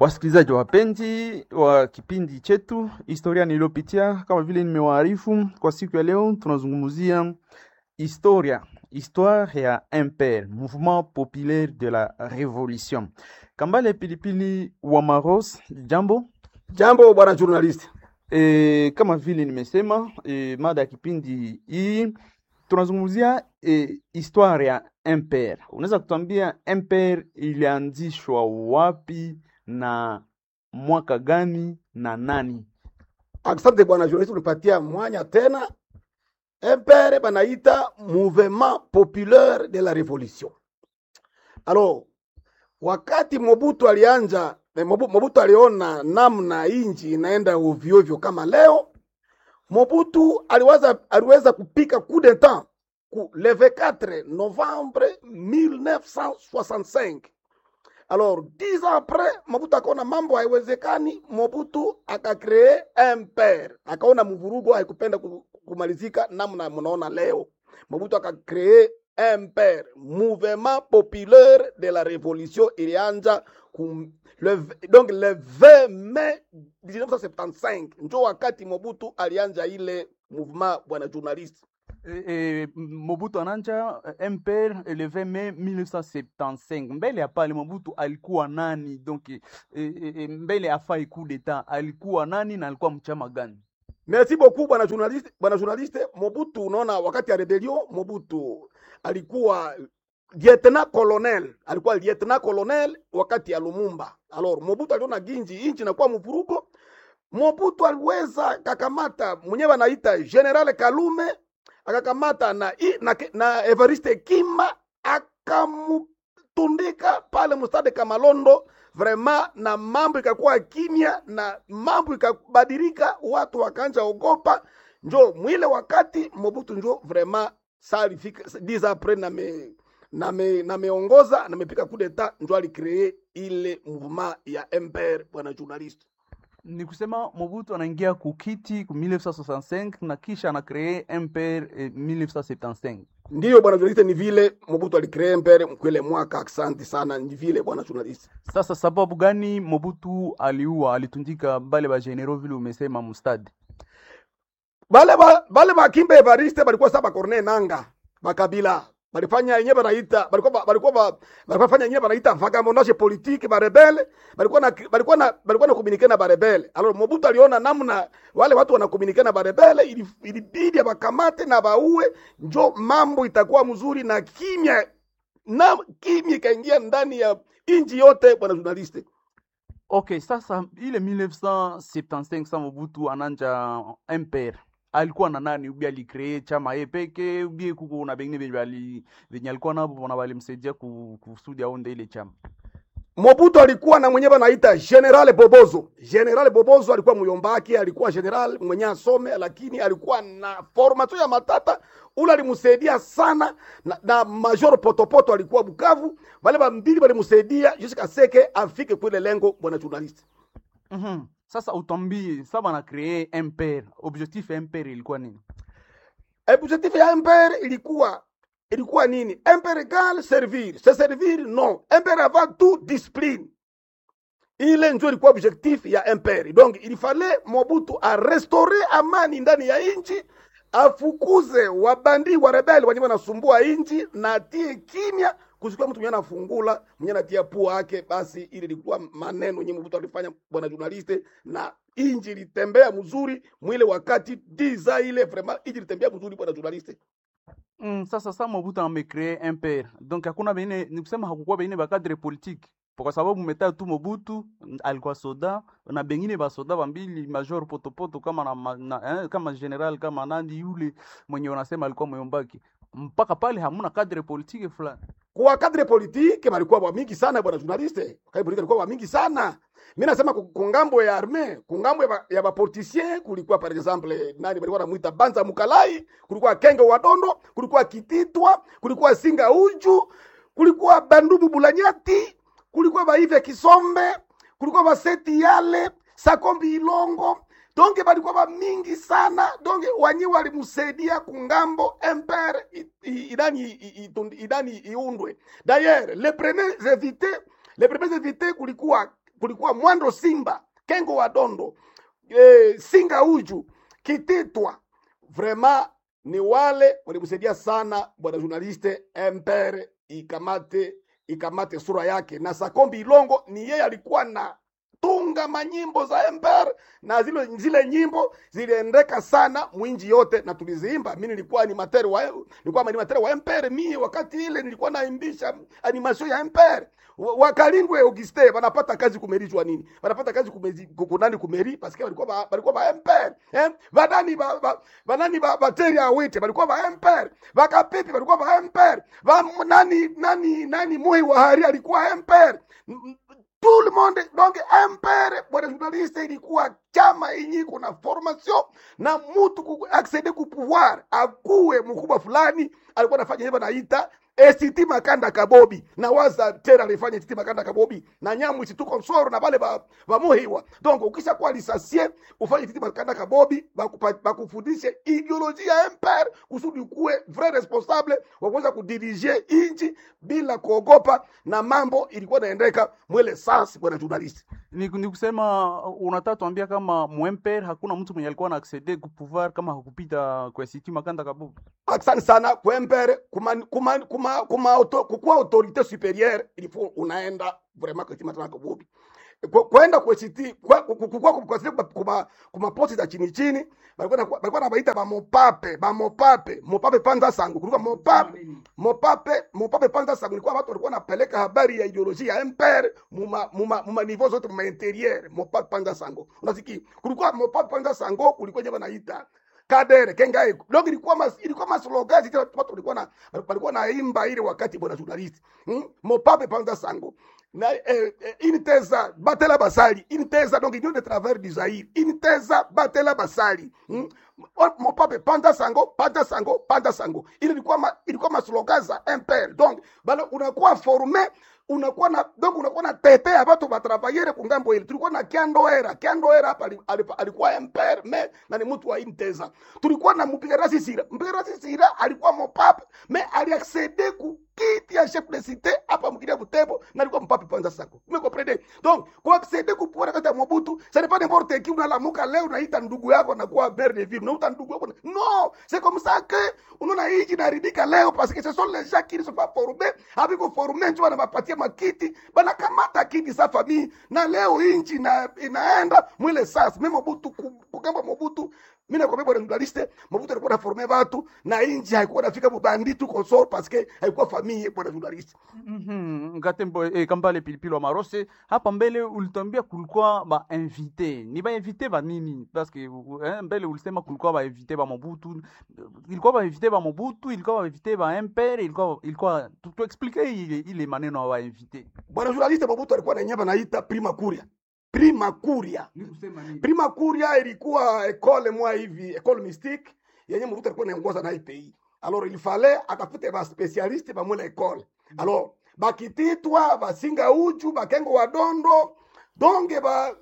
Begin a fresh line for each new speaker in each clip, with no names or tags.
Wasikilizaji wapenzi wa kipindi chetu historia niliyopitia, kama vile nimewaarifu, kwa siku ya leo tunazungumzia historia histoire ya MPR, Mouvement Populaire de la Revolution. Kambale Pilipili wa Maros, jambo.
Jambo bwana journalist.
E, kama vile nimesema e, mada ya kipindi hii tunazungumzia e, histoire ya MPR. Unaweza kutuambia MPR ilianzishwa wapi na mwaka gani na nani?
Asante bwana journalist, unipatia mwanya tena. MPR banaita Mouvement Populaire de la Revolution. Alors, wakati Mobutu alianja eh, Mobu- Mobutu aliona namna inji inaenda ovyo ovyo kama leo, Mobutu aliweza, aliweza kupika coup d'etat ku le 24 novembre 1965. Alors, dix ans après, Mobutu akaona mambo haiwezekani, Mobutu akakree MPR, akaona mvurugo haikupenda ku- kumalizika namna mnaona leo. Mobutu akakree MPR, Mouvement Populaire de la Révolution, ilianza kum, le, v- donc le 20 mai 1975 njo wakati Mobutu alianja ile mouvement, bwana journalist.
E, e, Mobutu ananja eh, MPR le 20 Mai 1975. Mbele ya pale Mobutu alikuwa nani? Donc e, e, e, mbele ya fai coup d'etat alikuwa nani na alikuwa mchama gani?
Merci beaucoup bwana journaliste, bwana journaliste. Mobutu, unaona wakati ya rebellion Mobutu alikuwa lieutenant colonel, alikuwa lieutenant colonel wakati ya Lumumba. Alors Mobutu aliona ginji inchi inakuwa mvurugo. Mobutu aliweza kakamata mwenyewe anaita General Kalume, akakamata na, i- na, na Evariste Kima akamtundika pale mstade Kamalondo vraiment, na mambo ikakuwa kimya na mambo ikabadilika, watu wakaanja ogopa. Njo mwile wakati Mobutu njo vraiment salifika 10 après na me na me, na meongoza na mepika coup d'etat, njo alicree ile mouvement ya MPR, bwana journaliste.
Ni kusema Mobutu anaingia kukiti ku 1965 na kisha anakree MPR eh, 1975.
Ndiyo bwana journaliste, ni vile Mobutu alicree MPR mkwele mwaka. Asante sana, ni vile bwana journaliste.
Sasa sababu gani Mobutu aliua alitundika bale ba general vile umesema mustadi?
bale ba bale bakimba Evariste balikuwa saba korne nanga bakabila balifanya yenyewe banaita balikuwa ba- balikuwa ba- balikuwa fanya yenyewe banaita vagabondage politique ba rebelle balikuwa na balikuwa na balikuwa na communiquer na ba rebelle alors Mobutu aliona namna wale watu wana communiquer na ba rebelle ili- ilibidi abakamate na baue njo mambo itakuwa mzuri na kimya na kimya ikaingia ndani ya inji yote bwana journaliste
Okay, sasa ile 1975 sa Mobutu ananja MPR alikuwa na nani? Ubi alikree chama ye peke ubi kuko na bengine benye bali benye alikuwa nabo na balimsaidia ku- kusudi aonde ile chama.
Mobutu alikuwa na mwenyewe anaita General Bobozo. General Bobozo alikuwa muyombaki, alikuwa general mwenye asome, lakini alikuwa na formato ya matata. Ule alimsaidia sana na, na Major Potopoto alikuwa Bukavu. Wale bambili walimsaidia jusqu'à seke afike kule lengo, bwana journalist.
Mhm. Sasa utambie saba na kree MPR, objectif ya MPR ilikuwa nini?
Objectif ya MPR ilikuwa ilikuwa nini? MPR égale servir. Se servir non. MPR avant tout discipline. ile njo ilikuwa objectif ya MPR. Donc il fallait Mobutu a restaurer amani ndani ya inchi, afukuze wabandi wa rebeli wenye wanasumbua inchi na atie kimya, kusikuwa mtu mwenye anafungula mwenye anatia pua yake. Basi ile ilikuwa maneno yenye Mobutu alifanya, bwana journaliste, na inchi ilitembea mzuri mwile wakati diza ile vraiment inchi ilitembea mzuri, bwana journaliste.
Mm, sasa sa Mobutu amekree MPR. Donc hakuna bengine ni kusema hakukuwa bengine ba cadre politique. Kwa sababu umetaja tu Mobutu mm, alikuwa soda na bengine ba soda bambili Major Potopoto kama na, ma- na eh, kama general kama nandi yule mwenye wanasema alikuwa myombaki. Mpaka pale hamuna cadre politique fulani.
kwa kadre politike balikuwa wa mingi sana bwana journaliste, kadre politike balikuwa wa mingi sana. Mimi nasema ku- kungambo ya arme, kungambo ya, ba, ya bapoliticien kulikuwa par exemple nani balikuwa namuita Banza Mukalai, kulikuwa Kenge Wadondo, kulikuwa Kititwa, kulikuwa Singa Uju, kulikuwa Bandubu Bulanyati, kulikuwa Baive Kisombe, kulikuwa Baseti Yale, Sakombi Ilongo, donge balikuwa ba mingi sana donge wanyi walimsaidia kungambo empire i- i- idani i- i- idani iundwe d'ailleurs les premiers invités les premiers invités kulikuwa kulikuwa Mwando Simba, Kengo wa Dondo, eh, Singa Uju, Kititwa. Vraiment ni wale walimsaidia sana bwana journaliste Empere ikamate ikamate sura yake, na Sakombi Ilongo ni yeye alikuwa na tunga manyimbo za Empere na zile, zile nyimbo ziliendeka sana mwinji yote na tuliziimba. Mimi nilikuwa animateur wa nilikuwa animateur wa Empere, mimi wakati ile nilikuwa naimbisha animation ya Empere. Wa- Wakalindwe Auguste wanapata kazi kumerijwa nini? Wanapata kazi kumezi kunani kumeri parce que walikuwa ba, walikuwa ba Empere. Eh? Banani ba, ba banani ba bateri awite walikuwa ba Empere. Bakapipi walikuwa ba Empere. Ba nani nani nani Moi wa Hari alikuwa Empere. M- m- tout le monde donc impere bwana journaliste ilikuwa chama yenye kuna formation na mtu ku accede ku pouvoir akuwe mkubwa fulani alikuwa anafanya hivyo naita ST Makanda Kabobi na waza tena alifanya ST Makanda Kabobi na nyamu isituko msoro na wale ba, ba muhiwa donc ukisha kuwa lisasie ufanye ST Makanda Kabobi bakupa- bakufundishe ideolojia ya empire kusudi ukuwe vrai responsable wa kuweza kudirige inchi bila kuogopa na mambo ilikuwa inaendeka mwele sasa bwana journalist
ni, ni kusema unataka tuambia kama mwemper hakuna mtu mwenye alikuwa na accede ku pouvoir kama hakupita kwa siti makanda kabubu
asante sana kwempere kuma, kuma, kuma, kuma auto, kukuwa autorite supérieure ilifo unaenda vraiment kutimatana kabubi Ku- kwenda kwesiti kukua kuma kuma posti za chini chini balikuwa na- balikuwa nabaita bamopape bamopape mopape panza sangu kulikuwa mopape mopape mopape panza sangu ilikuwa watu walikuwa napeleka habari ya ideolojia ya empire muma muma muma niveau zote muma interieur mopape panza sango unasikia kulikuwa mopape panza sango kulikuwa nyama naita kadere kengai donc ilikuwa mas, ilikuwa maslogan zile watu walikuwa na walikuwa naimba ile wakati bwana journalist hmm? mopape panza sango na eh, eh, initeza batela basali initeza donc union de travers du Zaïre initeza batela basali hmm? O- mopape panda sango panda sango panda sango ile ilikuwa ma, ilikuwa maslogan za impere donc bana unakuwa formé unakuwa na donc unakuwa na tetea watu batravaillere kungambo ile tulikuwa na kiandoera kiandoera hapa ali- ali- alikuwa impere me na ni mtu wa inteza tulikuwa na mpiga rasi sira mpiga rasi sira alikuwa mopape me aliaccede ku kiti ya chef de cité hapa mkidia butembo na alikuwa mpape panza sako vous me comprenez donc kwa accede ku pouvoir kata mobutu ça n'est pas n'importe qui unalamuka leo unaita ndugu yako na kuwa maire de ville unaita ndugu yako non c'est comme ça que unaona hii inaharibika leo parce que ce sont les gens qui ne sont pas formés haviko formé ndio wanawapatia makiti banakamata kiti sa famille na leo hii nchi ina, inaenda mwile sasa mimi mobutu ku- kugamba mobutu mimi nakwambia bwana journaliste mobutu alikuwa anaforme watu na inji haikuwa nafika bubanditu consort parce que haikuwa famille bwana journaliste
Mhm, ngatembo eh, kambale pilipili wa marose hapa mbele ulitwambia kulikuwa ba invité ni ba invité ba nini parce que eh, mbele ulisema kulikuwa ba invité ba Mobutu ilikuwa ba invité ba Mobutu ilikuwa ba invité ba impere ilikuwa ilikuwa tu, tu explique ile, ile maneno ya ba invité
bwana journaliste mobutu alikuwa na nyamba naita prima curia prima curia
ni kusema nini
prima curia ilikuwa ekole mwa hivi ekole mystique yenye mobutu alikuwa naongoza na hii pays alors il fallait atafute ba specialiste ba mwile ekole alors bakititwa basinga uju bakengo wadondo donge ba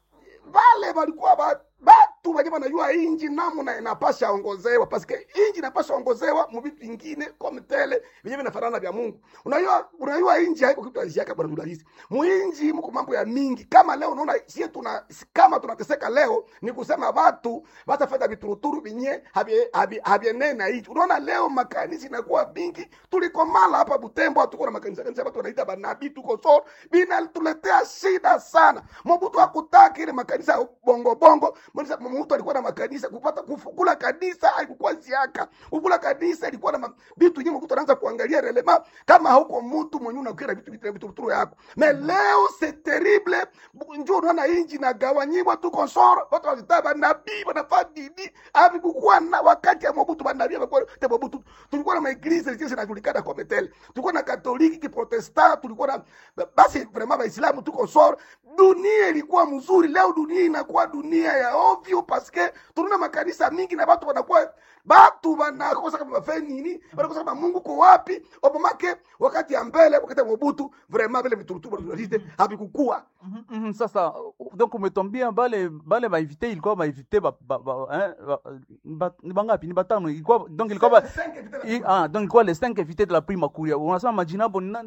vale walikuwa ba batu wenye wanajua inji namna inapasha ongozewa paske inji inapasha ongozewa mu vitu vingine comme tele venye vinafanana vya Mungu. Unajua unajua inji haiko kitu aishiaka bwana journalist. Muinji mko mambo ya mingi. Kama leo unaona sie tuna kama tunateseka leo ni kusema watu watafanya vituruturu vinye habie habie habiene na hicho. Unaona leo makanisa inakuwa mingi. Tulikomala hapa Butembo tuko na makanisa kanisa watu wanaita banabii tuko so bina tuletea shida sana. Mobutu hakutaki ile makanisa ya bongo bongo. Mbona mtu alikuwa na makanisa kupata kufukula kanisa haikuwa ziaka. Kufukula kanisa ilikuwa na ma- vitu nyingi mtu anaanza kuangalia relema kama hauko mtu mwenye unakira vitu vitu vitu vitu yako. Mais leo c'est terrible. Njoo unaona inji na gawanyiwa tu konsoro. Watu wanataka nabii wanafaa dini. Hapi kukuwa na wakati ya Mobutu banabii walikuwa te Mobutu. Tulikuwa na maeglise zile zinajulikana kwa metele. Tulikuwa na Katoliki, Kiprotestant, tulikuwa na basi vraiment Waislamu tuko soro. Dunia ilikuwa mzuri. Leo dunia inakuwa dunia ya ovyo paske tunaona makanisa mingi na watu wanakuwa batu wanakosa kama wafanye nini, wanakosa kama Mungu ko wapi. Obamake wakati ya mbele, wakati ya Mobutu vraiment vile viturutu tunalite havikukua.
Mhm, mhm, sasa uh, donc umetwambia bale bale ba invité ilikuwa ba invité ba, ba, ba, eh, ba, ba, ni bangapi ni batano ilikuwa donc ilikuwa ba, i, ah, donc ilikuwa les cinq invités de la prima curia unasema majina hapo ni nani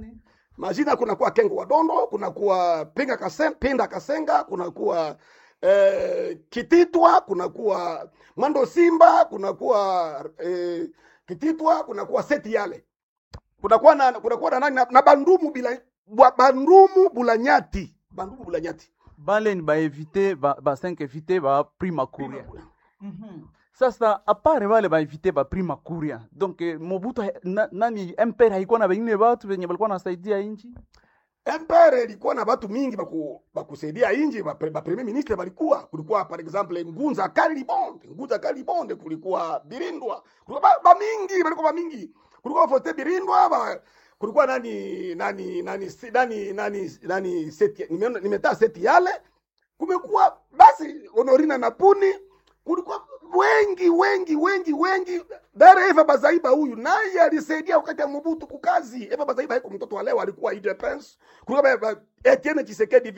majina kunakuwa kengo wa dondo kunakuwa pinga kasen, pinda kasenga kunakuwa eh, kititwa kunakuwa mwando simba kunakuwa eh, kititwa kunakuwa seti yale kunakuwa na kunakuwa na nani na, na bandumu bila bwa- bandumu bulanyati bandumu bulanyati
bale ni baevite ba, ba 5 evite ba prima kuria sasa apare bale baevite ba prima kuria donc eh, mobutu ha- na, nani mpere haikuwa na bengine batu benye balikuwa nasaidia inchi
empere ilikuwa na watu mingi baku, bakusaidia inji ba, ba premier ministre balikuwa kulikuwa par exemple ngunza kalibonde ngunza kalibonde kulikuwa birindwa kulikuwa ba, ba mingi balikuwa ba mingi kulikuwa fote birindwa ba, kulikuwa nani nani nani si- nani nani nani seti nimeona nimetaa seti yale kumekuwa basi honorina na puni kulikuwa wengi wengi wengi wengi dare eva bazaiba huyu naye alisaidia wakati ya mobutu kukazi eva bazaiba haiko mtoto wa leo alikuwa idepens kulikuwa ba- ba- etienne chisekedi